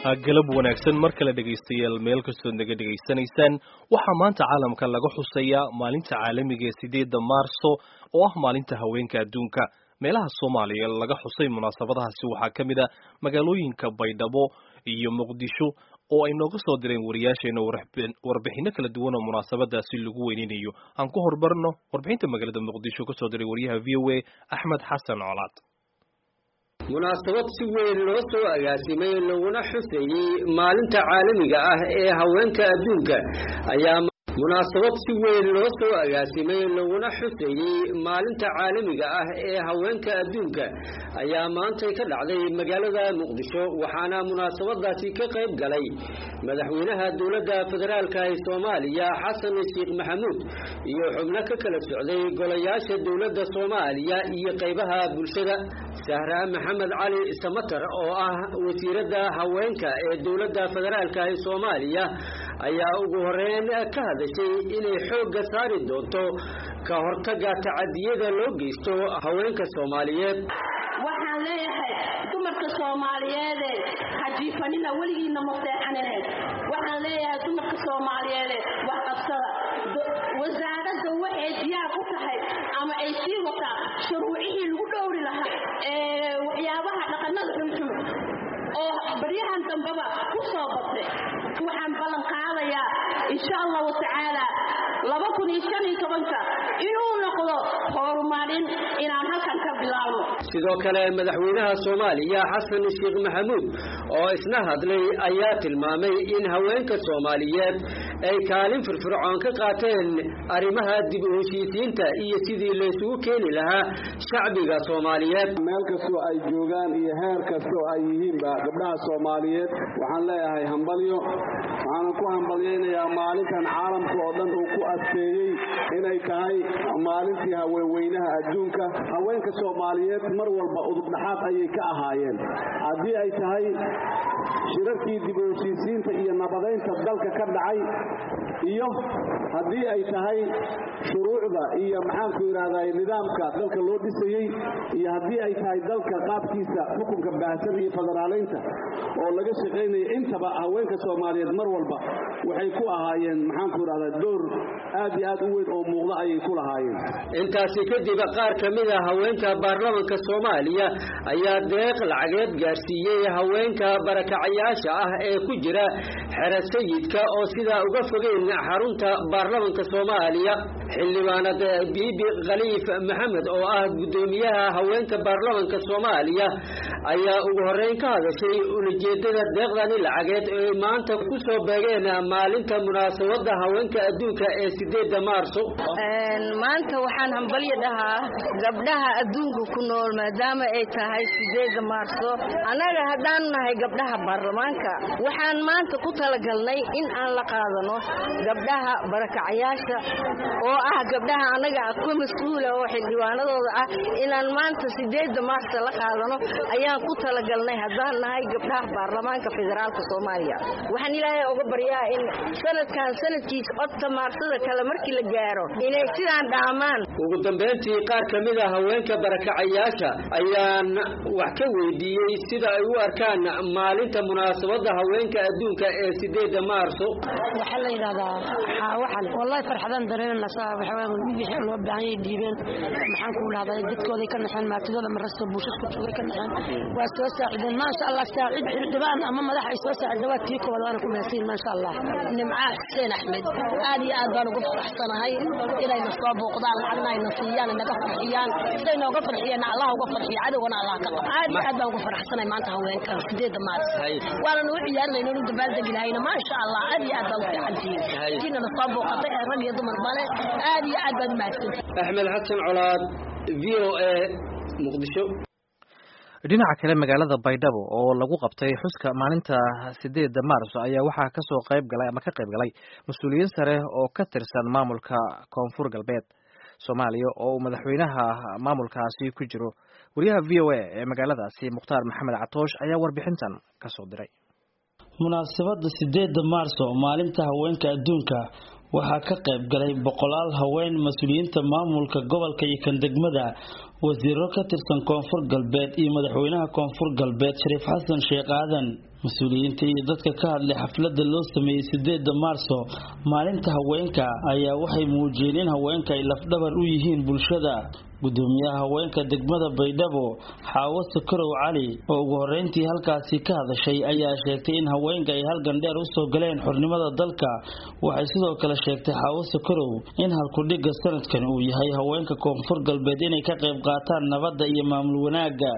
galab wanaagsan mar kale dhegaystayaal meel kastoo naga dhegaysanaysaan waxaa maanta caalamka laga xusayaa maalinta caalamiga ee sideedda maarso oo ah maalinta haweenka adduunka meelaha soomaaliya laga xusay munaasabadahaasi waxaa ka mid a magaalooyinka baydhabo iyo muqdisho oo ay nooga soo direen wariyaasheena warbixino kala duwan oo munaasabadaasi lagu weyninayo aan ku hormarno warbixinta magaalada muqdisho kasoo diray wariyaha v o a axmed xasan colaad munaasabad si weyn loo soo agaasimay laguna xuseeyey maalinta caalamiga ah ee haweenka adduunka ayaa munaasabad si weyn loo soo agaasimay laguna xuseeyey maalinta caalamiga ah ee haweenka adduunka ayaa maantay ka dhacday magaalada muqdisho waxaana munaasabadaasi ka qayb galay madaxweynaha dowladda federaalka ee soomaaliya xasan sheekh maxamuud iyo xubno ka kala socday golayaasha dowladda soomaaliya iyo qaybaha bulshada sahra maxamed cali samatar oo ah wasiiradda haweenka ee dowladda federaalka ee soomaaliya ayaa ugu horeyn ka hadashay inay xoogga saari doonto ka hortagga tacadiyada loo geysto haweenka soomaaliyeed waxaan leeyahay dumarka soomaaliyeede hajiifanina weligiina maseexanine waxaan leeyahay dumarka soomaaliyeede wax qabsada wasaaradda waxay diyaar u tahay ama ay sii wataa shuruucihii lagu dhowri lahaa ee waxyaabaha dhaqanada xunxun oo baryahan dambeba ku soo badtay waxaan ballan qaadayaa insha allahu tacaala laba kun iyo shan iyo tobanka inuu noqdo horumarin inaan halkan ka bilaabno sidoo kale madaxweynaha soomaaliya xasan sheekh maxamuud oo isna hadlay ayaa tilmaamay in haweenka soomaaliyeed ay kaalin firfircoon ka qaateen arrimaha dib u heshiisiinta iyo sidii laysugu keeni lahaa shacbiga soomaaliyeed meel kastoo ay joogaan iyo heer kastoo ay yihiinba gabdhaha soomaaliyeed waxaan leeyahay hambalyo waxaanan ku hambalyaynayaa maalintan caalamka oo dhan uu ku adkeeyey inay tahay maalintii haweenweynaha adduunka haweenka soomaaliyeed mar walba udubdhaxaad ayay ka ahaayeen haddii ay tahay shirarkii dib u heshiisiinta iyo nabadaynta dalka ka dhacay iyo haddii ay tahay shuruucda iyo maxaanku yidhahday nidaamka dalka loo dhisayey iyo haddii ay tahay dalka qaabkiisa xukunka baahsan iyo federaalaynta oo laga shaqaynaya intaba haweenka soomaaliyeed mar walba waxay ku ahaayeen maxaanku yidhahdaa door aad iyo aad u weyn oo muuqda ayay ku lahaayeen intaasi kadib qaar ka mid a haweenka baarlamanka soomaaliya ayaa deeq lacageed gaarsiiyey haweenka barakacayaasha ah ee ku jira xero sayidka oo sidaa uga fogeyn xarunta baarlamanka soomaaliya xildhibaanad biibi khaliif maxamed oo ah guddoomiyaha haweenka baarlamanka soomaaliya ayaa ugu horeyn ka hadashay ulajeedada deeqdani lacageed ee maanta ku soo beegeen maalinta munaasabada haweenka adduunka ee sideedda maarso maanta waxaan hambalyo dhahaa gabdhaha adduunka ku nool maadaama ay tahay sideedda maarso annaga haddaanu nahay gabdhaha baarlamaanka waxaan maanta ku talagalnay in aan la qaadano gabdhaha barakacayaasha oo ah gabdhaha annaga ku mas-uula oo xildhibaanadooda ah inaan maanta sideedda maarso la qaadano ayaan ku talagalnay haddaan nahay gabdhaha baarlamaanka federaalka soomaaliya waxaan ilaahay oga baryaa in sanadkan sanadkiisa codta maarsada kale markii la gaaro inay sidaan dhaamaan ugu dambeyntii qaar ka mid a haweenka barakacayaasha ayaan wax ka weydiiyey sida ay u arkaan maalinta munaasabada haweenka adduunka ee sideedda maarso waxaa la yidhahdaa xaawaxan wallahi farxadaan dareerana saa waxawaa wixii loo baahan yahay dhiibeen maxaan ku dhahdaa dadkooday ka naxeen maatidooda marasta bulshada ku joogay ka naxeen waa soo saacideen maasha allah saacid xildhibaan ama madax ay soo saacida waa tii koowaad waana ku mahadsanyihin maasha allah nimca xuseen axmed aad iyo aad baan ugu faraxsanahay inayna soo booqdaan lacagna ayna siiyaan naga farxiyaan siday nooga farxiyeen allah uga farxiyo cadowgana allah ka qabo aad iyo aad baan ugu faraxsanahay maanta haweenka sideedda maaris waana nagu ciyaarinayna nu dabaaldegi lahayna maasha allah aad iyo aad baan u fiican tihiin kiinana soo booqatay ee rag iyo dumar bale aad iyo aad baad u mahadsantihin axmed xasan colaad v o a muqdisho dhinaca kale magaalada baydhabo oo lagu qabtay xuska maalinta sideedda maarso ayaa waxaa kasoo qayb galay ama ka qayb galay mas-uuliyiin sare oo ka tirsan maamulka koonfur galbeed soomaaliya oo uu madaxweynaha maamulkaasi ku jiro wariyaha v o a ee magaaladaasi mukhtaar maxamed catoosh ayaa warbixintan kasoo diray munaasabada sideedda maarso maalinta haweenka adduunka waxaa ka qayb galay boqolaal haween mas-uuliyiinta maamulka gobolka iyo kan degmada wasiiro ka tirsan koonfur galbeed iyo madaxweynaha koonfur galbeed shariif xasan sheekh aadan mas-uuliyiinta iyo dadka ka hadlay xafladda loo sameeyey sideeda maarso maalinta haweenka ayaa waxay muujiyeen in haweenka ay lafdhabar u yihiin bulshada gudoomiyaha haweenka degmada baydhabo xaawo sakarow cali oo ugu horeyntii halkaasi ka hadashay ayaa sheegtay in haweenka ay halgan dheer usoo galeen xornimada dalka waxay sidoo kale sheegtay xaawo sakarow in halkudhigga sanadkan uu yahay haweenka koonfur galbeed inay ka qayb qaataan nabadda iyo maamul wanaagga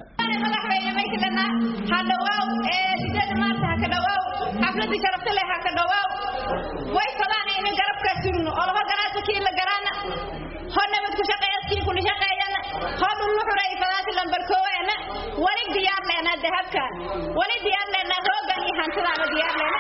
xafladii sharafta leh ha ka dhawaaw way fadaan in garabka sugno oo laba garaasa kii la garaana ho nabad ku shaqeeyadkii kula shaqeeyana ho dhullu xuray fadaasi lambar kooweena wali diyaar leena dahabkan wali diyaar leena roogan iyo hantidaana diyaar leena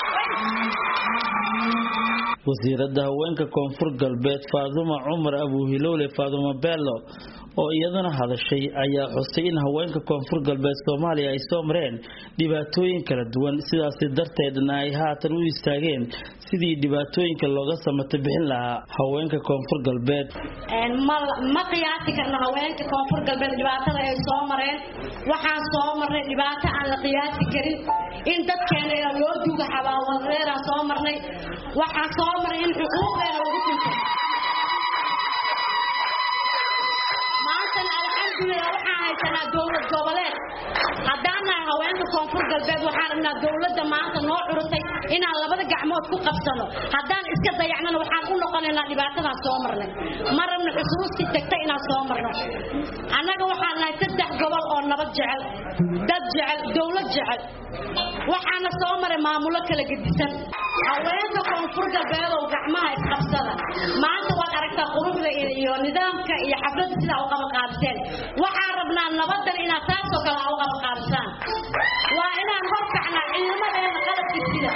wasiiradda haweenka koonfur galbeed faaduma cumar abuuhilowle faaduma bello oo iyaduna hadashay ayaa xusay in haweenka koonfur galbeed soomaaliya ay soo mareen dhibaatooyin kala duwan sidaasi darteedna ay haatan u istaageen sidii dhibaatooyinka looga samato bixin lahaa haweenka koonfur galbeed ma qiyaasi karno haweenka koonfur galbeed dhibaatada ay soo mareen waxaan soo marnay dhibaato aan la qiyaasi karin in dadkeena loo duuga xabaawareeraan soo marnay waxaan soo marnay in xuquuqdeena lagu tunto alxamdulilah waxaan haysanaa dowlad goboleed haddaan nahay haweenka koonfur galbeed waxaan rabnaa dowladda maanta noo curusay inaan labada gacmood ku qabsano haddaan iska dayacnana waxaan u noqonaynaa dhibaatadaan soo marnay ma rabna xusuustii tagta inaan soo marno annaga waxaan nahay saddex gobol oo nabad jecel dad jecel dowlad jecel waxaana soo maray maamulo kala gedisan haweenka koonfur galbeed oo gacmaha isqabsada maanta waad aragtaa quruxda iyo nidaamka iyo xafladda sidaa u qabaqaabiseen waxaan rabnaa nabadan inaad taasoo kale ha u qabaqaabisaan waa inaan horkacnaa ciidamadeena qalabka sida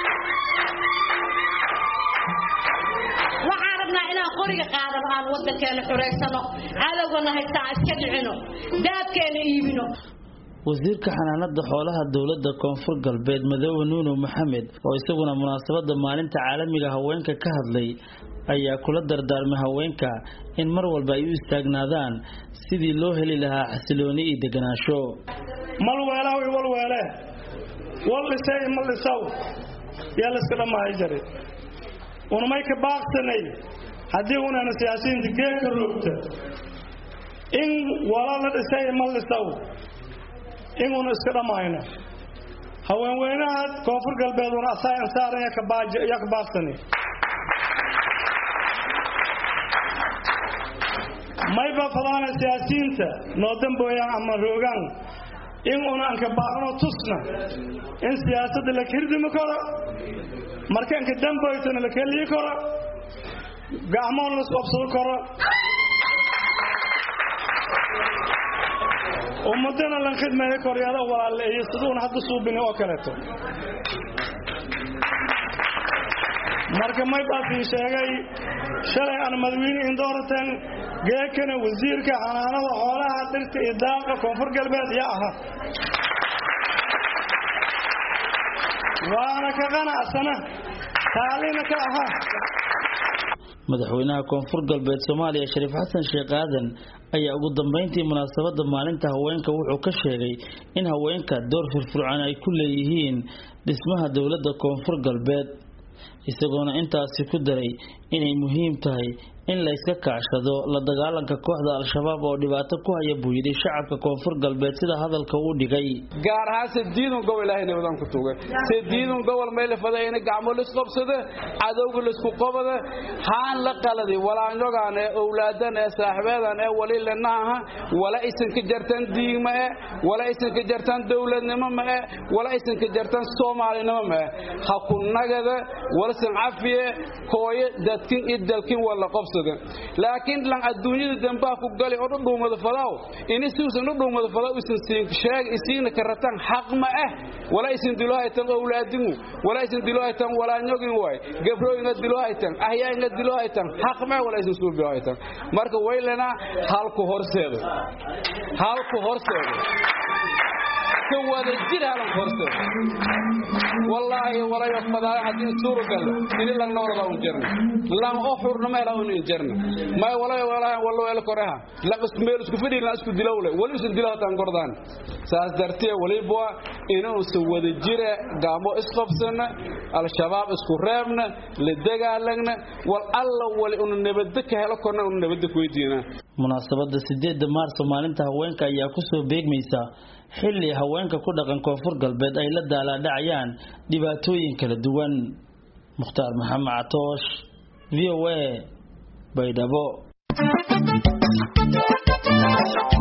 waxaan rabnaa inaan qoriga qaadano aan wadankeena xureysano cadowgana haysta aan iska dhicino daabkeena iibino wasiirka xanaanada xoolaha dowladda koonfur galbeed madoobe nuuno maxamed oo isaguna munaasabada maalinta caalamiga haweenka ka hadlay ayaa kula dardaarmay haweenka in mar walba ay u istaagnaadaan sidii loo heli lahaa xasilooni iyo deganaansho malweelaw iwalweele wal dhisay mal dhisaw yaa layska dhammahay jare unamay ka baaqsanay haddii unana siyaasiyiinta geedka roogta in wala la dhisay mal dhisaw inuna iska dhammayno haweenweynaha koonfur galbeeduna asaa insaaran yaa ka baaqsani mayba fadaana siyaasiyiinta noo dambooyaan ama roogaan in una anka baaqno tusna in siyaasadda la kirdimi karo marka anka damboytona la keliyi karo gacmoon la isqobsado karo ummadana lan khidmeeyo koryaada walaaleeyo siduuna hadda suubini oo kaleeto marka may baasii sheegay shalay aan madawiine indoorateen geekana wasiirka xanaanada xoolaha dhirta iyo daaqa koonfur galbeed yaa aha waana ka qanacsana taalina ka aha madaxweynaha koonfur galbeed soomaaliya shariif xasan sheekh aadan ayaa ugu dambeyntii munaasabada maalinta haweenka wuxuu ka sheegay in haweenka door firfircoon ay ku leeyihiin dhismaha dowladda koonfur galbeed isagoona intaasi ku daray inay muhiim tahay in la iska kaashado la dagaalanka kooxda al-shabaab oo dhibaato ku haya buu yidhi shacabka koonfur galbeed sida hadalka uu dhigay gaar ahaan sediidun gobol ilaahay nabadan ku tugay sediidun gobol may la fadayna gacmo la isqabsada cadowga la isku qabada haan la qaladi walaanyogaan ee owlaadan ee saaxibeedan ee wali lanaha wala isinka jartan diigma ee wala isinka jartan dowladnimo ma ee wala isinka jartan soomaalinimo ma ee ha ku nagada walsan cafiye kooye dadkin iyo dalkin wala qabsada laakiin lan adduunyada dambaa ku gali oo dhudhuumada fadaw ini siusan dhudhuumada fadaw isan siin sheeg isiina karatan xaq ma ah wala isan dilo haytan owlaadingu wala isan dilo haytan walaanyogin waay gabrooyinga dilo haytan ahyaayinga dilo haytan xaq ma wala isan suubi haytan marka waylana halku horseedo halku horseedo ka wada jir halan horseedo wallaahi walayo fadaaya haddii suuragal ini lang noolada un jirna lang oo xurnama hela un in jirna may walayo walahi wallo el koreha lang isku meel isku fidhi lang isku dilowle wali isu dilaw tan gordaan saas dartee waliba inuu soo wada jira gaamo isqabsana al-shabaab isku reebna la dagaalagna wal alla wali unu nabadda ka helo korna unu nabadda ku weydiina munaasabada sideeda maarso maalinta haweenka ayaa kusoo beegmaysa xilli haweenka ku dhaqan koonfur galbeed ay la daalaadhacayaan dhibaatooyin kala duwan mukhtaar maxamed catoosh v o a baydhabo